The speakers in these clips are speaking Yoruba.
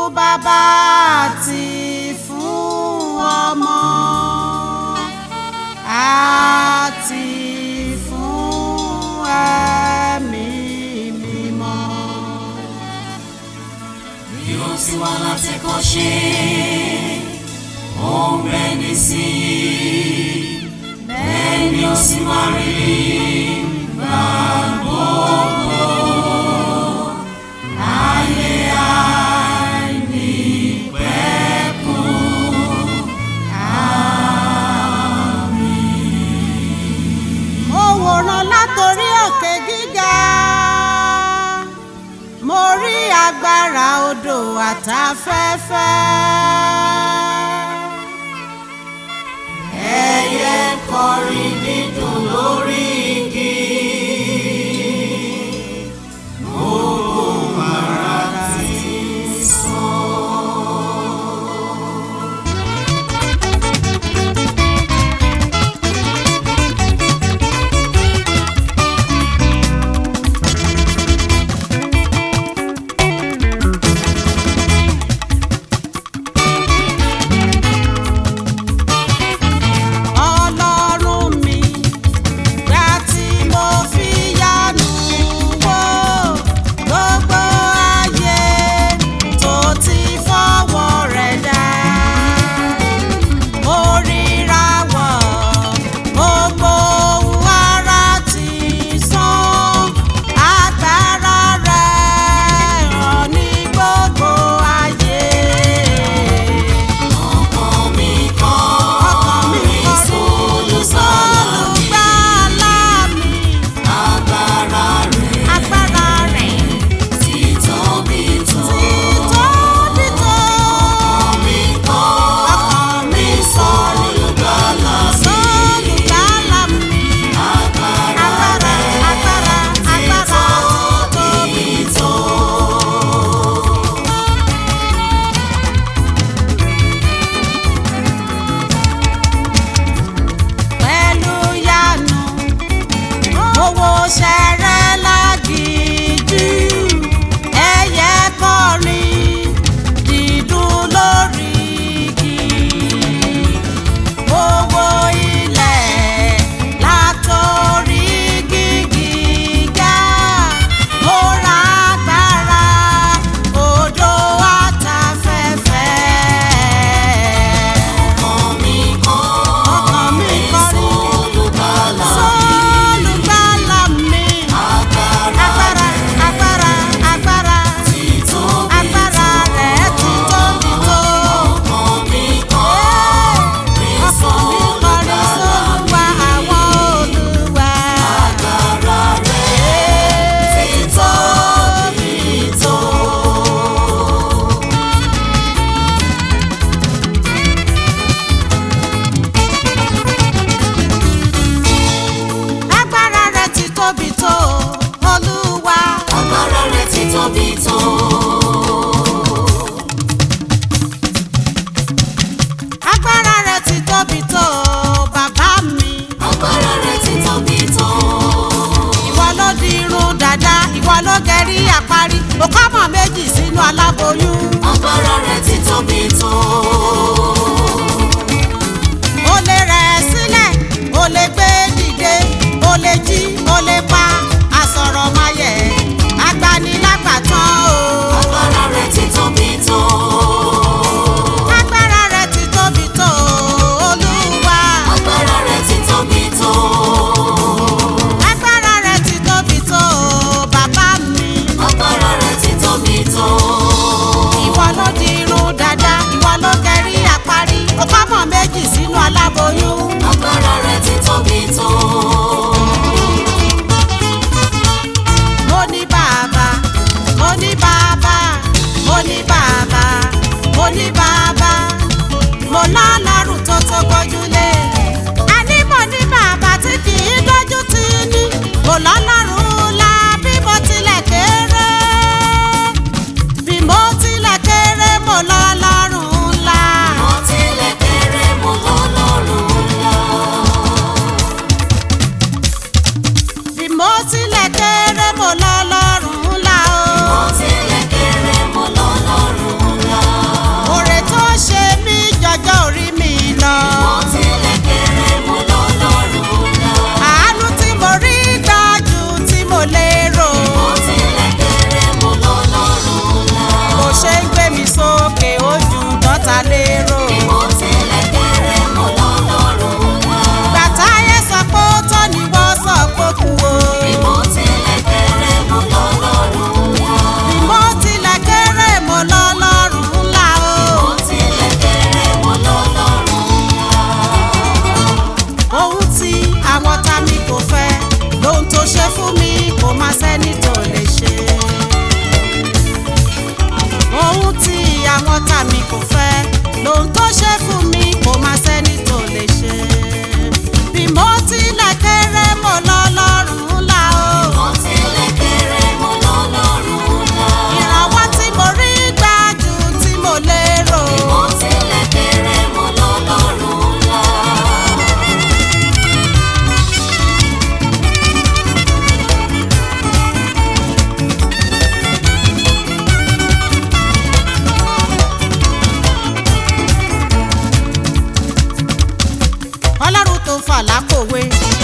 bàbá àti fún ọmọ àti fún ẹ̀mí mímọ́. bí ó ti wá láti kọ́ ṣe ó ń bẹ nísìnyí bẹ́ẹ̀ ni ó sì máa rí gbà gbogbo ayé àìnípẹ̀kun. mo wòran látòrí òkè gíga mo rí agbára odò àtafẹ́fẹ́. ẹyẹ ń kọrin dídùn lórí igi. Gbogbo ara ti ọlọ́run mi gbà tí mo fi yánu wò gbogbo ayé tó ti fọwọ́ rẹ̀ dá. mo ríra wọ̀ gbogbo ohun ara ti sán agbára rẹ̀ hàn ní gbogbo ayé. ọkàn mi kọ́ ọkàn mi kọrin olùsọ̀lùgbàlà mi agbára rẹ̀ agbára rẹ̀ ti tóbi tó. tóbi tó. Ọkàn mi kọ́ ọkàn mi olùgbàlà sọ̀lùgbàlà mi agbára agbára agbára agbára tóbi tó. pẹ̀lú yanu owó ṣẹrẹ lágìjú ẹyẹ kọrin dídùn lórí igi owó ilẹ̀ látòrí gígígá mo ra agbára odò àtafẹ́fẹ́. Ọkàn mi kọ́ ọkàn mi kọrin olùgbàlà sólùgbàlà mi. agbára agbára agbára agbára ti tóbi agbára rẹ̀ ti tóbi tó. ọkàn mi kọ́ ọkàn mi kọrin sólùwà àwọn olùwà. agbára rẹ̀ ti tóbi tó. agbára rẹ̀ ti tóbi tó olúwa. agbára rẹ̀ ti tóbi tó. agbára rẹ̀ ti tóbi tó bàbá mi. agbára rẹ̀ ti tóbi tó. ìwọ ló di irun dàda ìwọ ló gẹ̀rí àparí òkámọ̀ méjì sínú aláboyún. agbára rẹ̀ ti tóbi tó. o lè rẹ̀ sílẹ̀ o lè gbé dìde o lè jí o lè pa àsọ̀rọ̀ mayẹ̀ agbanilágbàtàn o. agbára rẹ̀ ti tóbi tó. agbára rẹ̀ ti tóbi tó olúwa. agbára rẹ̀ ti tóbi tó. agbára rẹ̀ ti tóbi tó bàbá mi. agbára rẹ̀ ti tóbi tó. ìwọ ló di irun dàda ìwọ ló gẹ̀rí àparí òkámọ̀ méjì sínú aláboyún. agbára rẹ̀ ti tóbi tó. mo ní bàbá mo ní bàbá mo ní bàbá mo ní bàbá mo lọ́lọ́run tó tó gbójúlé àní mo ní bàbá tí kì í dójú tì ní mo lọ́lọ́run la bí mo tilẹ̀ kéré bí mo tilẹ̀ kéré mo lọ́lọ́run ńlá. mo tilẹ̀ kéré mo lọ́lọ́run ńlá. bí mo tilẹ̀ kéré mo lọ́lọ́run ńlá o. mo tilẹ̀ kéré mo lọ́lọ́run ńlá. gbà lérò. Bí mo tilẹ̀ kéré mo lọ́lọ́run ńlá. gbàtáyé sọ pé ó tọ́ ni wọ́n sọ pé kú o. Bí mo tilẹ̀ kéré mo lọ́lọ́run ńlá. bí mo tilẹ̀ kéré mo lọ́lọ́run ńlá o. Mo tilẹ̀ kéré mo lọ́lọ́run ńlá. ohun tí àwọn tá mi kò fẹ́ lóhun tó ṣe fún mi kò má sẹ́ni tó lè ṣe. ohun tí àwọn tá mi kò fẹ́ lóhun tó ṣe fún mi kò má sẹ́ni tó lè ṣe. bí mo tilẹ̀ kéré mo lọ́lọ́run ńlá o. Mo tilẹ̀ kéré mo lọ́lọ́run ńlá. ìrànwọ́ tí mo rí gbà jù tí mo lérò. Mo tilẹ̀ kéré mo lọ́lọ́run ńlá. ọlọ́run tó fà lápòwe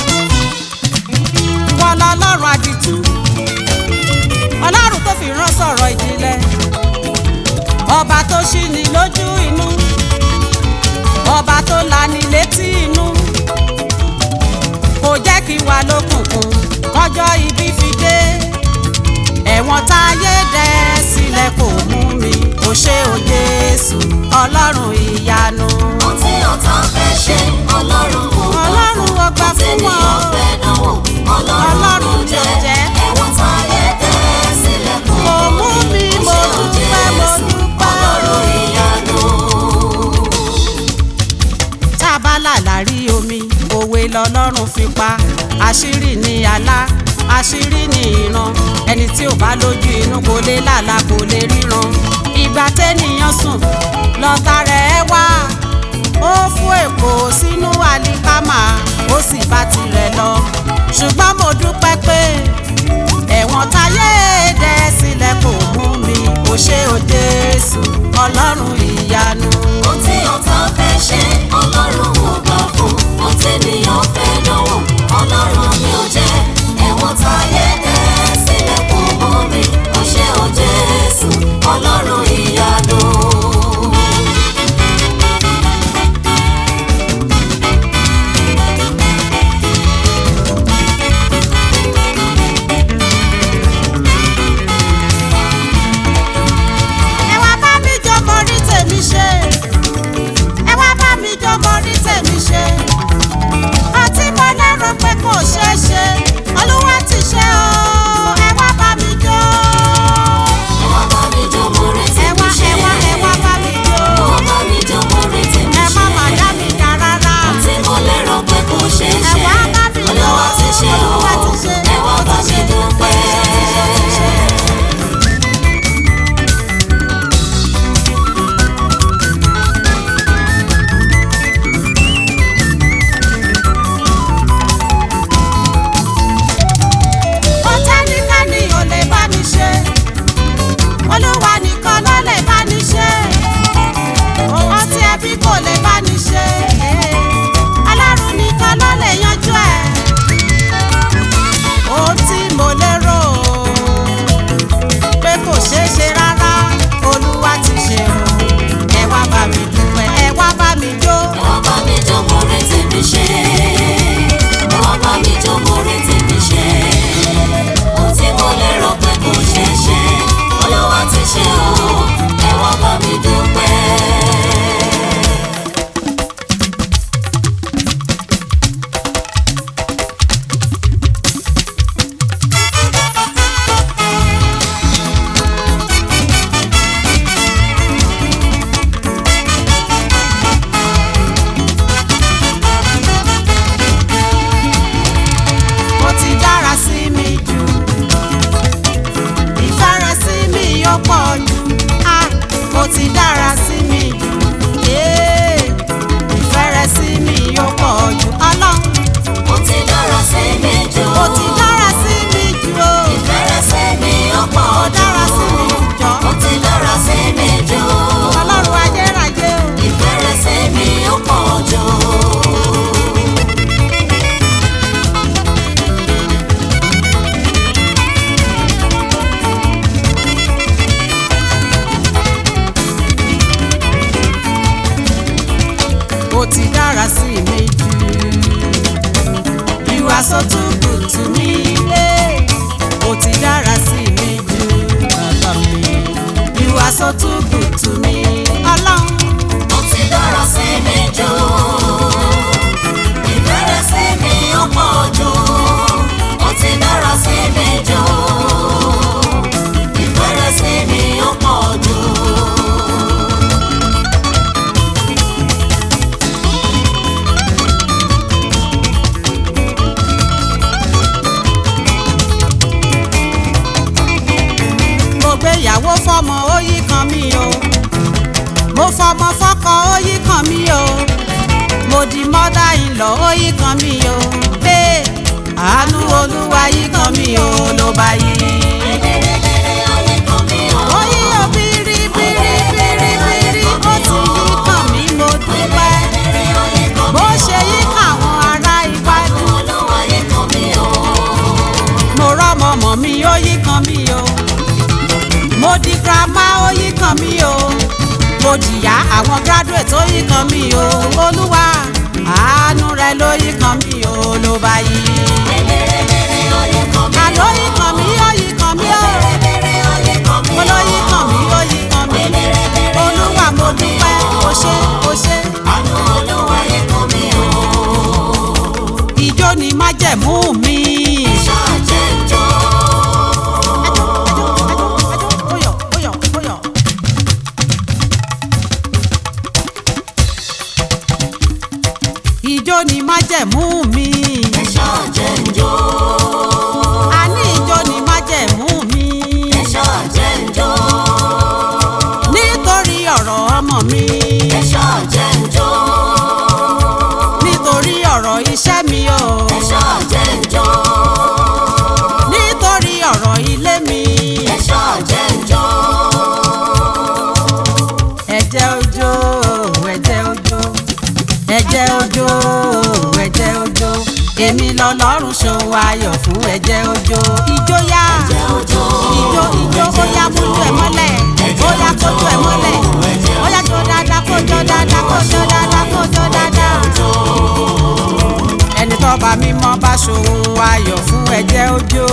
wọ́n lọ́lọ́run àdìtú ọlọ́run tó fi rán sọ̀rọ̀ ìjìnlẹ̀ ọba tó ṣí ni lójú inú ọba tó lani létí inú kò jẹ́ kí wà lókùnkùn kọjọ́ ibi fi dé ẹ̀wọ̀n táyé dẹ́ sílẹ̀ kò mú mi kò ṣe ò Jésù ọlọ́run ìyanu. Ohun tí ọ̀tá fẹ́ ṣe, Ọlọ́run kò gbà fún. Ọlọ́run ò gbà fún wọn. Ohun tí ènìyàn fẹ́ dánwò, Ọlọ́run Ọlọ́run ló ló jẹ́. jẹ́. Ẹ̀wọ̀n táyé tẹ́ sílẹ̀ kò Kò mú mi, mo ṣe ò dúpẹ́, mo Jésù, dúpẹ́. Ọlọ́run ìyanu. tá a bá làlà rí omi òwe lọlọ́run fi pa àṣírí ni àlá àṣírí ni ìran ẹni tí ò bá lójú inú kò lè làlà kò lè ríran ìgbà tẹ́nìyàn sùn lọ́tà rẹ̀ wá ó fún èkó sínú àlìkámà ó sì bá tirẹ̀ lọ ṣùgbọ́n mo dúpẹ́ pé ẹ̀wọ̀n táyé dẹ́ sílẹ̀ kò mú mi kò ṣe ò Jésù ọlọ́run ìyanu. Ohun tí ọ̀tá fẹ́ ṣe, Ọlọ́run ò gbà fún. Ohun tí ènìyàn fẹ́ dánwò, Ọlọ́run ni ó jẹ́. Ẹ̀wọ̀n táyé tẹ́ sílẹ̀ kò mú mi. Ó ṣe ò Jésù, Ọlọ́run ìyanu. ẹ wá bá mi jó mo rí tèmi ṣe ẹ wá bá mi jó mo rí tèmi ṣe ọtí mo lérò pé kò ṣeé ṣe olúwa ti ṣe o ẹ wá bá mi jó Ẹ wá bá mi jó, mo retí ẹ mi wá ṣe. ẹ wá ẹ wá bá mi jó Ẹ wá bá mi jó, mo retí mi ẹ ṣe. má má dá mi dá rárá Tí mo lérò pé kò ṣeé ẹ ṣe. wá bá mi jó Olúwa ti ṣe o. olúwa ti ṣe Ẹ wá bá mi dúpẹ́. ó tẹ́nikẹ́ni ò lè bá mi ṣe olúwa nìkan ló lè bá mi ṣe ohun tí ẹbí kò lè bá mi ṣe ọlọ́run nìkan ló lè yanjú ẹ̀ ohun tí mo lérò pé kò ṣeé ṣe rárá olúwa ti ṣe o ẹ wá bá mi dúpẹ́ ẹ wá bá mi jó. Ẹ wá bá mi jó, mo retí mi ṣe. Ẹ wá bá mi jó, mo retí mi ṣe. Ohun tí mo lérò pé kò ṣeé ṣe. Olúwa ti ṣe o. Ẹ wá bá mi dúpẹ́. ó ti dára sí mi jù ìfẹ́ rẹ̀ sí mi ó pọ̀ jù á ó ti dára sí mi jù ee, ìfẹ́ rẹ̀ sí mi ó pọ̀ jù ọlọ́run Ó ti dára sí mi jù. ó ti dára sí mi jù o Ìfẹ́rẹ̀ sí mi ọ̀pọ̀ ó dára sí mi jù jọ Ó ti dára sí mi jù. ọlọ́run ayérayé o. Ìfẹ́rẹ̀ sí mi ọ̀pọ̀ jù. dára sí mi jù. You are so too good to me. Hey. Ó ti dára sí mi jù bàbá mi. You are so too good to me. Ọlọ́run. Ó ti dára sí mi jù. Ìfẹ́rẹ̀ sí mi ó pọ̀ jù. Ó ti dára sí mi jù. Ìfẹ́rẹ̀ sí mi ó pọ̀ jù. mo gbéyàwó fọmọ ó yí kan mi o mo fọmọ fọkọ ó yí kan mi o mo di mọ́dà ìlọ ó yí kan mi o ee àánú olúwa yí kan mi o ló bá yí. Gẹ́gẹ́rẹ́gẹ́rẹ́ ayé kan mi ò. ó yí o bírí bírí bírí bírí ó ti yí kan mi mo dúpẹ́ Gẹ́gẹ́rẹ́ ayé kan mi bó ò. ṣe yí káwọn ará iwájú Olúwa ayé kan mi ò. mo rọ́mọ mọ̀ mi ó yí kan mi o mo di grandma ó yí kan mi o mo jìyà àwọn graduate ó yí kan mi o olúwa àánú rẹ ló yí kan mi o ló bá yí. Gẹ́gẹ́rẹ́gẹ́rẹ́ ayé kan mi ò. àló yí kan mi ó yí kan mi o Gẹ́gẹ́rẹ́gẹ́rẹ́ ayé kan mi ò. mo ló yí kan mi ó yí kan mi olúwa mo dúpẹ́ o ṣé o ṣé Àánú Olúwa ayé kan mi ò. ìjó ni májẹ̀mú mi. Ṣáà jẹ́ ń jó. Óyọ̀, óyọ̀, óyọ̀. Ìjó ni májẹ̀mú mi. Ṣáà jẹ́ ń jó. Àní ìjó ni májẹ̀mú mi. Ṣáà jẹ́ ń jó. Nítorí ọ̀rọ̀ ọmọ mi. Ṣáà jẹ́ ń jó. Nítorí ọ̀rọ̀ iṣẹ́ mi o. Ṣáà jẹ́ ń jó. Nítorí ọ̀rọ̀ ilé mi. Ṣáà jẹ́ ń jó. Ẹ̀jẹ̀ ojó, ẹ̀jẹ̀ ojó. Ẹ̀jẹ̀ ojó, ẹ̀jẹ̀ ojó. Èmi lọ́lọ́run ṣòwò ayọ̀ fún ẹ̀jẹ̀ ojó. Ijó yá. Ẹ̀jẹ̀ ojó. Ijó ijó ó yá mójú ẹ̀ mọ́lẹ̀. Ó yá kójú ẹ̀ mọ́lẹ̀. Ó yá jó dáadáa kó jó dáadáa kó jó dáadáa kó jó dáadáa. Ẹni tó bá mímọ́ bá ṣòwò ayọ̀ fún ẹ̀jẹ̀ ojó.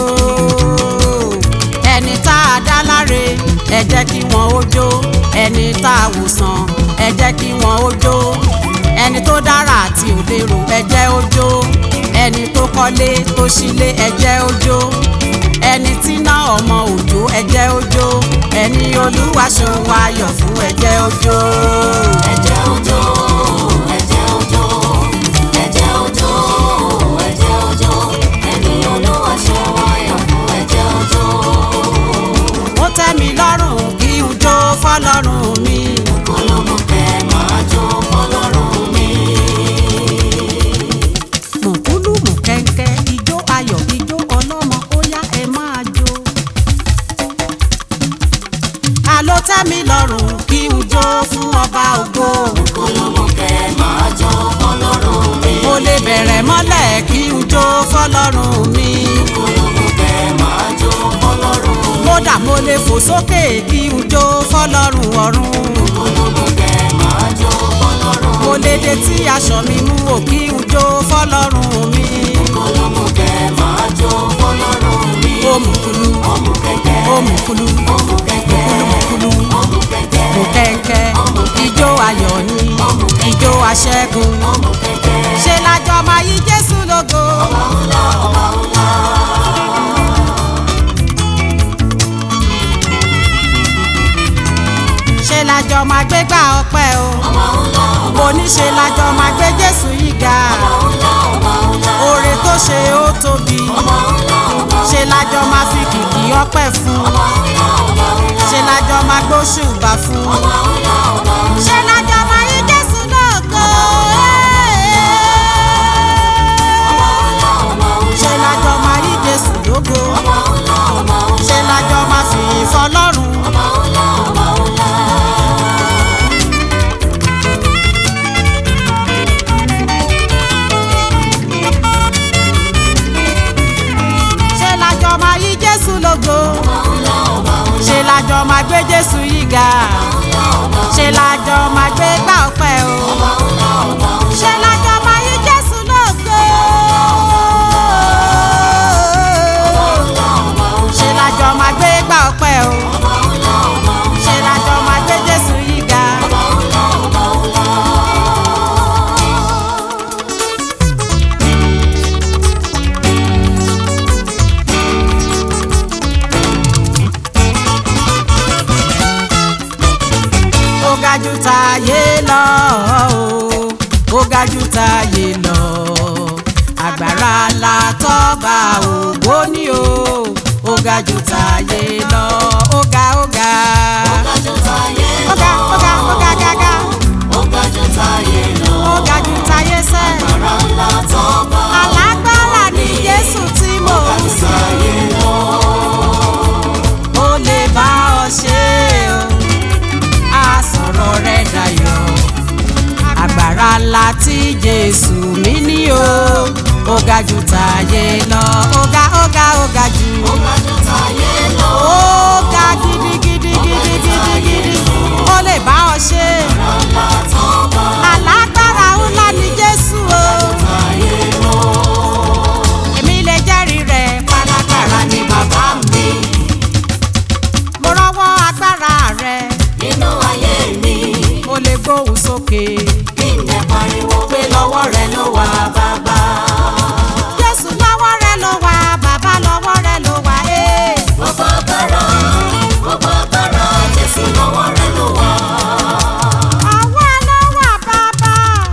Ẹni tá a dá láre ẹ jẹ́ kí wọ́n ó jó. Ẹni tá a wòsàn ẹ jẹ́ kí wọ́n ó jó. Ẹni tó dára àti òlérò ẹ jẹ́ ó jó. Ẹni tó kọ́lé tó ṣílé ẹ jẹ́ ó jó. Ẹni tí ná ọmọ òjò ẹ jẹ́ ó jó. Ẹni olúwa ṣòwò ayọ̀ fún ẹ jẹ́ ó jó. Ẹ̀jẹ̀ ojó. Ẹ̀jẹ̀ ojó. Ẹ̀jẹ̀ ojó. Ẹ̀jẹ̀ ojó. Ẹni Olúwa ṣe wáyọ̀ fún ẹ̀jẹ̀ ojó. Ó tẹ́ mi lọ́rùn kí n jó fọ́lọ́run mi. Olómùkẹ́ máa jó fọlọ́run mi. mùkúlù mùkẹ́ńkẹ́ ijó ayọ̀ ijó ọlọ́mọ ó yá ẹ máa jó. àló tẹ́ mi lọ́rùn kí n jó fún ọba ògo. Olómùkẹ́ máa jó fọlọ́run mi. mo lè bẹ̀rẹ̀ mọ́lẹ̀ kí n jó fọlọ́run mi. Olómùkẹ́ máa jó fọlọ́run mi. kódà mo lè fò sókè kí n jó fọlọ́run ọ̀run. Olómùkẹ́ máa jó fọlọ́run mi. mo lè dé tí aṣọ mi mú ò kí n jó fọlọ́run mi. Olómùkẹ́ máa jó fọlọ́run mi. ó mùkúlù Ọmùkẹ́kẹ́. ó mùkúlù Ọmùkẹ́kẹ́. mùkúlù mùkúlù. Ọmùkẹ́kẹ́. kò kẹ́ńkẹ́ ijó ayọ̀ ni ijó aṣẹ́gun Ọmùkẹ́kẹ́. ṣe lájọ máa yí jésù lógo. Ọba ńlá, ọba ńlá. ṣe lájọ máa gbé gbà ọpẹ́ o Ọba ńlá, ọba kò ní ṣe lájọ máa gbé jésù yìí ga ńlá, ọba ńlá. oore tó ṣe ó tóbi Ọba ńlá, ọba ṣe lájọ máa fi kìkì ọpẹ́ fún ńlá, ọba ńlá. ṣe lájọ máa gbóṣùbà fún Ọba ńlá, ọba ńlá. ṣe lájọ máa yí jésù lógo. Ọba ńlá, ọba ńlá. ṣe lájọ máa yí jésù lógo Ọba ńlá, ọba ńlá. ṣe lájọ máa fi ìfọlọ́run. Ọba ńlá, ọba ńlá. ṣe lájọ máa yí jésù lógo ṣe lájọ máa gbé jésù yìí ga ṣe lájọ máa gbé gbà ọpẹ́ o ṣe lájọ ga jù táyé lọ o ó ga jù táyé lọ agbára la tọ́ba ògbó ní o ó ga jù táyé lọ ó ga ó ga Ó ga jù táyé ó ga ó ga ó ga gágá Ó ga jù táyé lọ. ó ga jù táyé sẹ́ Agbára ńlá tọ́ba. alágbára ni Jésù tí mò Ó ga ń jù sìn. táyé lọ. ó lè bá ọ ṣe o á sọ̀rọ̀ rẹ̀ dayọ̀ agbára ńlá tí jésù mi ní o ó ga jù táyé lọ ó ga ó ga ó ga jù Ó ga jù táyé lọ. ó ga gidigidi gidigidi ó lè bá ọ ṣe Agbára ńlá tọ́ba. alágbára ńlá ni jésù o Táyé lọ. èmi lè jẹ́rìí rẹ̀ pálágbára ni bàbá mi mo rọ́wọ́ agbára rẹ̀. Nínú ayé mi, mo lè gbóhùn sókè. kí n lè pariwo pé lọ́wọ́ rẹ ló wà bàbá. Jésù lọ́wọ́ rẹ ló wà, bàbá lọ́wọ́ rẹ ló wà. ee. Gbogbo agbára, gbogbo agbára, Jésù lọ́wọ́ rẹ ló wà. Àwa ló wà bàbá.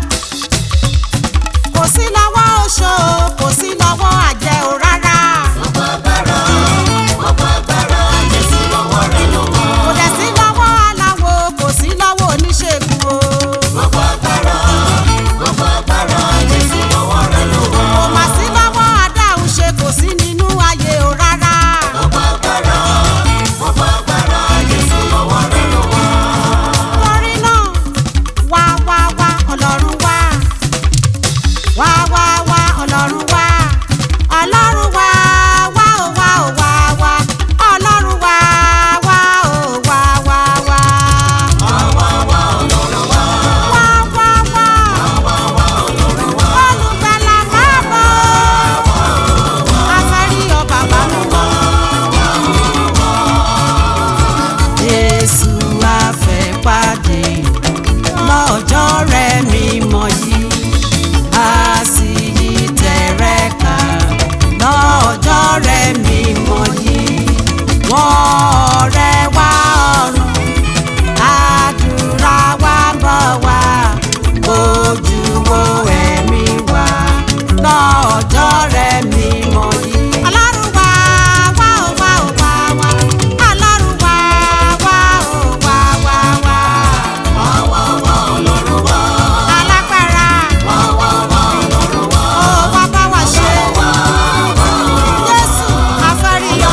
Kò sí lọ́wọ́ oṣó, kò sí lọ́wọ́ àjẹ́ ò rárá. Gbogbo agbára, gbogbo agbára, Jésù lọ́wọ́ rẹ ló wà. Kò dẹ̀ sí lọ́wọ́ aláwo, kò sí lọ́wọ́ oníṣègùn o. Gbogbo agbára, gbogbo agbára, Jésù lọ́wọ́ rẹ ló wà. Kò mà sí lọ́wọ́ adáhunṣe, kò sí nínú ayé ò rárá. Gbogbo agbára, gbogbo agbára, Jésù lọ́wọ́ rẹ ló wà. Torí náà, wá wá wá ọlọ́run wá. Wá wá wá ọlọ́run wá. Ọlọ́run wá wá ó wá ó wá wá. Ọlọ́run wá wá ó wá wá wá. Wá wá wá Ọlọ́run wá. Wá wá wá. Wá wá Ọlọ́run wá. Olùgbàlà máa bọ̀. Afẹ́rí ọ bàbá mi mọ́. Jésù afẹ́ pàdé lọ́jọ́ rẹ̀ mímọ́ yìí a sì yí tẹ̀rẹ̀ ká lọ́jọ́ rẹ̀ mímọ́ yìí wọ́n rẹ̀ wá ọ̀run àdúrà wa ń bọ̀ wá ojú wo ẹ̀mí wa lọ́jọ́ rẹ̀ mímọ́ yìí. Ọlọ́run wá wá ó wá ó wá wá Ọlọ́run wá wá ó wá wá wá Wá wá wá Ọlọ́run wá. alágbára Wá wá wá Ọlọ́run wá. ó wá bá wa ṣe Wá wá Jésù afẹ́ríyọ.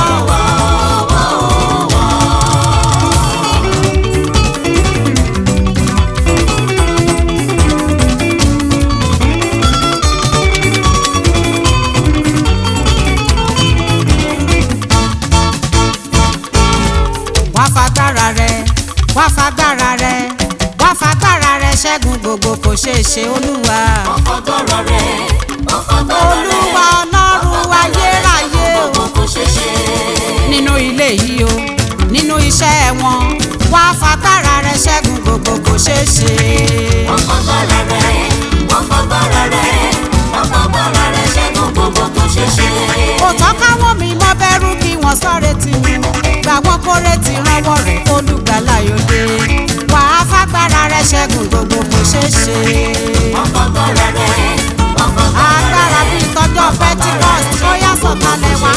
wá fagbára rẹ wá fagbára rẹ wá fagbára rẹ ṣẹ́gun gbogbo kò ṣeé ṣe olúwa. Ọ̀fọ̀gbọ́rọ̀ rẹ̀, ọ̀fọ̀gbọ́rọ̀ rẹ̀. olúwa ọlọ́run ayérayé o. Gbogbo kò ṣeé ṣe. nínú ilé yìí o nínú iṣẹ́ wọn wá fagbára rẹ ṣẹ́gun gbogbo kò ṣeé ṣe. Ọ̀fọ̀gbọ́rọ̀ rẹ̀, ọ̀fọ̀gbọ́rọ̀ rẹ̀, ọ̀fọ̀gbọ́rọ̀ rẹ̀ ṣẹ́gun gbogbo kò ṣeé ṣe. kò tọ́ káwọn mi mọ́ bẹ̀rù kí wọ́n sọ̀rọ̀ tì mí gbà wọ́n kórè tí rọ́wọ́ rẹ̀ olùgbàlà yòde wà á fagbára rẹ ṣẹ́gun gbogbo kò ṣeé ṣe. Ọ̀fọ̀gbọ́rọ̀ rẹ̀, ọ̀fọ̀gbọ́rọ̀ agbára bíi tọjọ́ pentikọ́st ó yá sọ̀kalẹ̀ wá.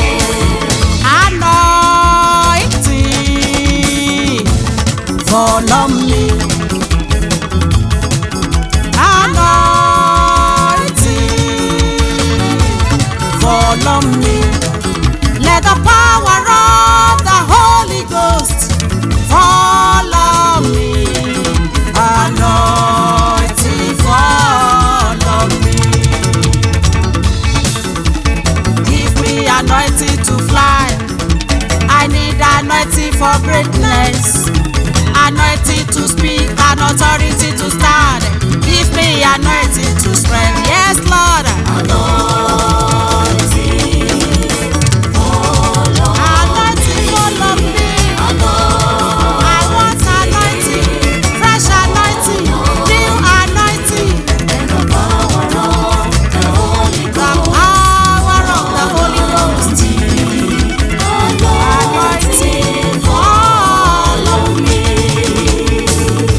anointing follow me. Anointing follow me. Let the power of the Holy Ghost follow me. Anointing follow me. Give me anointing to fly. I need anointing for greatness. Anointing to speak and authority to stand. Give me anointing to spread. Yes, Lord. Anointing follow me. I want anointing. Fresh anointing. New anointing. The power of the Holy Ghost. Anointing follow me.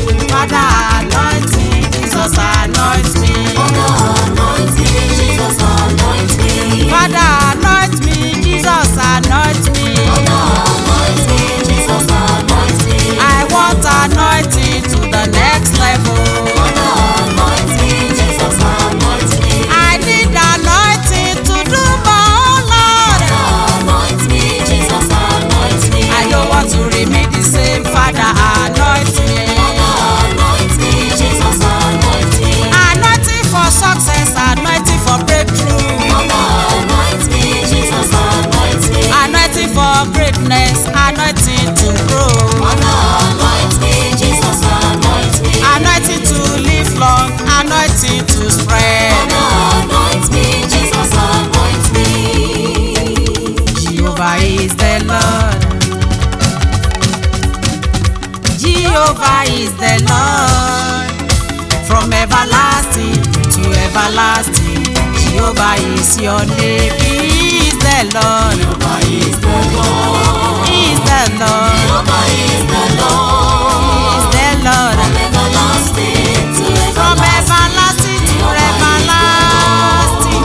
Jehovah is the Lord. From everlasting to everlasting, Jehovah is your name. He is the Lord. Jehovah is the Lord. He is the Lord. Jehovah is the He Lord. is the Lord. From everlasting to From everlasting to everlasting.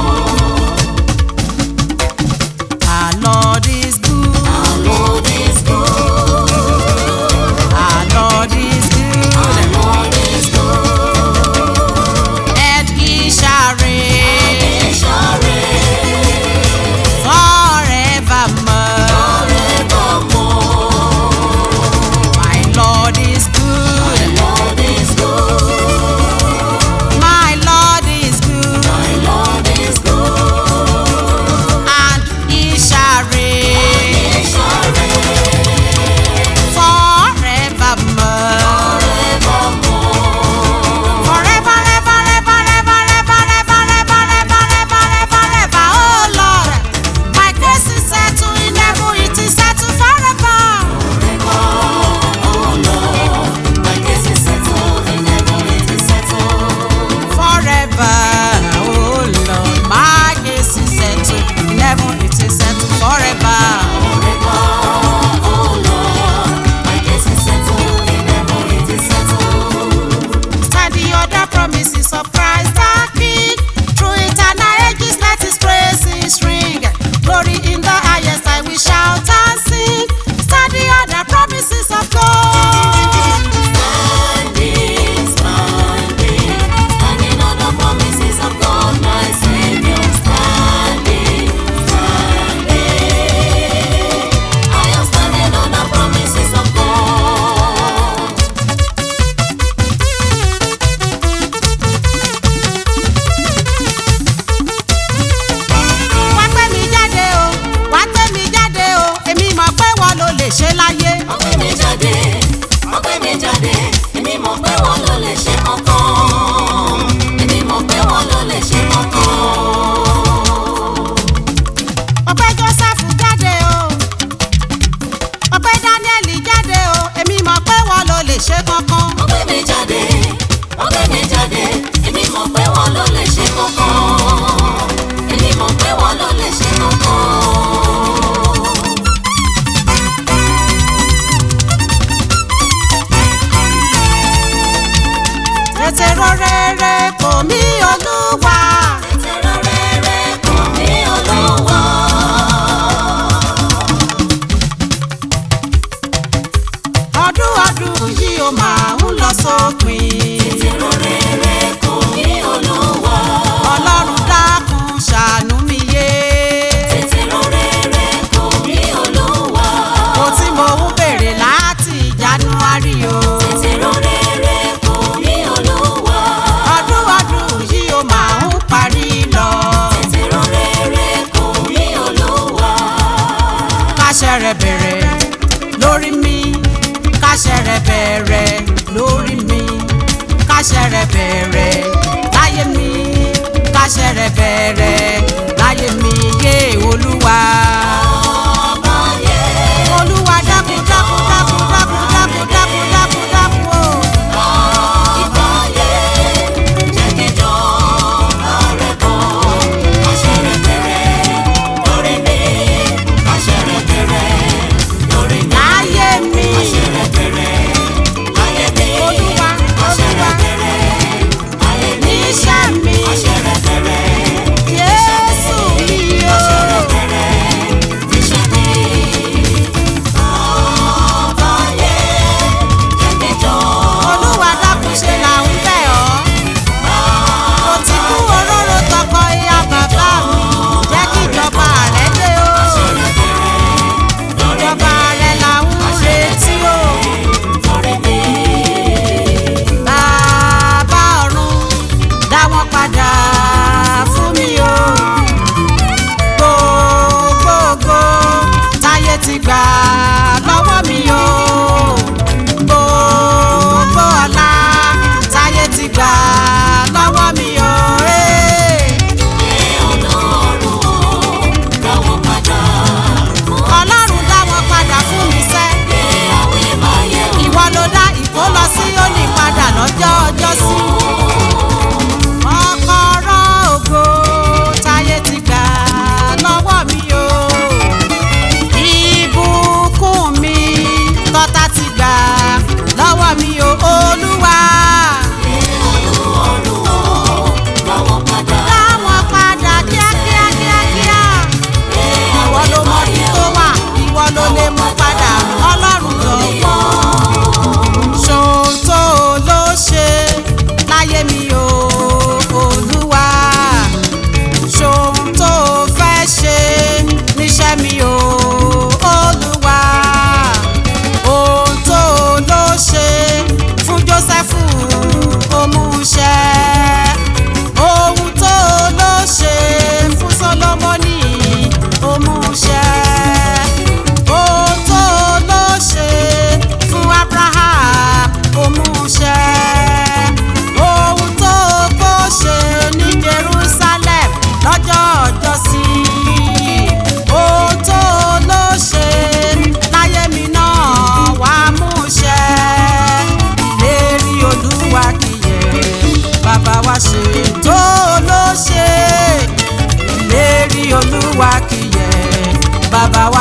Our Lord is good. Our Lord is good. Our Lord is Our good. Lord is good. And he shall reign He shall reign forevermore. forevermore. My Lord is good. Lord is good. My Lord is good. My Lord is good. And he shall reign He shall reign forevermore. forevermore. Forever, ever, ever, ever, ever, ever, ever, ever, ever, ever, ever. Oh Lord, my grace is settled in heaven. It is settled forever. Oh Lord, my case is settled in heaven. It is settled. Forever. Oh Lord, my case is settled in heaven. It is settled forever. Forever. Oh Lord, my case is settled in heaven. It is settled. Stand the other promises of Christ our King. Through eternal ages, let His praises ring. Glory in the highest, I will shout and sing. Stand the other promises of God. Standing, standing, standing on the promises of God, my Savior. Standing, standing. I am standing on the promises of God. Wá gbé mi jáde o, wá gbé mi jáde o, èmi mọ̀ pé wọ́n ló lè ṣe láyé. Ọgbẹ́ mi jáde, ọgbẹ́ mi jáde, èmi mọ̀ pé wọ́n ló lè ṣe kankan. Èmi mọ̀ pé wọ́n ló lè ṣe kankan. Ọpẹ́ Jósẹ́fù jáde o, ọpẹ́ Dáníẹ́lì jáde o, èmi mọ̀ pé wọ́n ló lè ṣe kankan. Ọgbẹ́ mi jáde, ọgbẹ́ mi jáde, èmi mọ̀ pé wọ́n ló lè ṣe kankan. Èmi mọ̀ pé wọ́n ló lè ṣe kankan. Tètè rọ rere kò mí olúwa. Tẹ̀tẹ̀rọ rere kàn mí Olúwa. Ọdún ọdún yìí ó máa ń lọ sópin. Tẹ̀tẹ̀rọ rere kàn mí Olúwa. Ọlọ́run dákun ṣàánú mi yé. Tẹ̀tẹ̀rọ rere kàn mí Olúwa. Mo tí mo ń béèrè láti January o. Tẹ̀tẹ̀rọ rere kàn mí Olúwa. Ọdún ọdún yìí ó máa ń parí lọ. Tẹ̀tẹ̀rọ rere kàn mí Olúwa. Káṣẹ rẹ̀ bẹ̀rẹ̀ lórí mi. Káṣẹ rẹ̀ bẹ̀rẹ̀ lórí mi. Káṣẹ rẹ̀ bẹ̀rẹ̀ láyé mi. Káṣẹ rẹ̀ bẹ̀rẹ̀ láyé mi yé Olúwa. Ọba yẹ Olúwa dákun dákun dákun dákun dákun dákun dákun dákun o. ọba yẹ jẹ́ kí ìjọba rẹ̀ bọ̀. Àṣẹ rẹ̀ bẹ̀rẹ̀ lórí mi. Àṣẹ rẹ̀ bẹ̀rẹ̀ lórí mi. Láyé mi. Àṣẹ rẹ̀ bẹ̀rẹ̀ láyé mi. Olúwa, Àṣẹ rẹ̀ Olúwa. bẹ̀rẹ̀ láyé mi. Níṣẹ́ mi. Àṣẹ rẹ̀ bẹ̀rẹ̀ Jésù mi o. àṣẹ rẹ̀ bẹ̀rẹ̀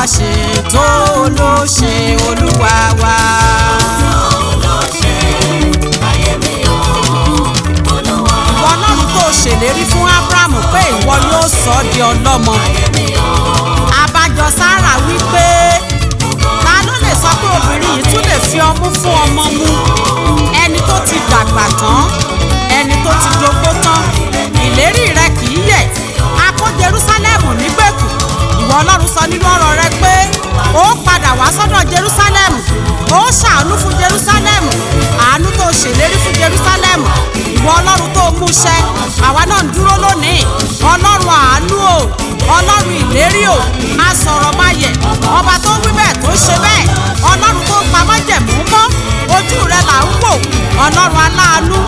ṣe tó ló ṣe olúwa wa. ìwọ ọlọ́run tó ṣèlérí fún ábúráhámù pé ìwọ yóò sọ ọ́ di ọlọ́mọ. àbájọ sára wípé ta ló lè sọ pé obìnrin yìí tún lè fi ọmú fún ọmọ mu ẹni tó ti dàgbà tán ẹni tó ti dógbó tán ìlérí rẹ kì í yẹ̀ a kó Jerúsálẹ́mù nígbèkùn ìwọ ọlọ́run sọ nínú ọ̀rọ̀ rẹ pé ó padà wá sọ́dọ̀ Jerúsálẹ́mù ó ṣàánú fún Jerúsálẹ́mù àánú tó ṣèlérí fún Jerúsálẹ́mù ìwọ ọlọ́run tó mú ṣẹ àwa náà ń dúró lónìí ọlọ́run àánú o ọlọ́run ìlérí o a sọ̀rọ̀ máa yẹ ọba tó wí bẹ́ẹ̀ tó ṣe bẹ́ẹ̀ ọlọ́run tó pa májẹ̀mú mọ́ ojú rẹ là ń wò ọlọ́run aláàánú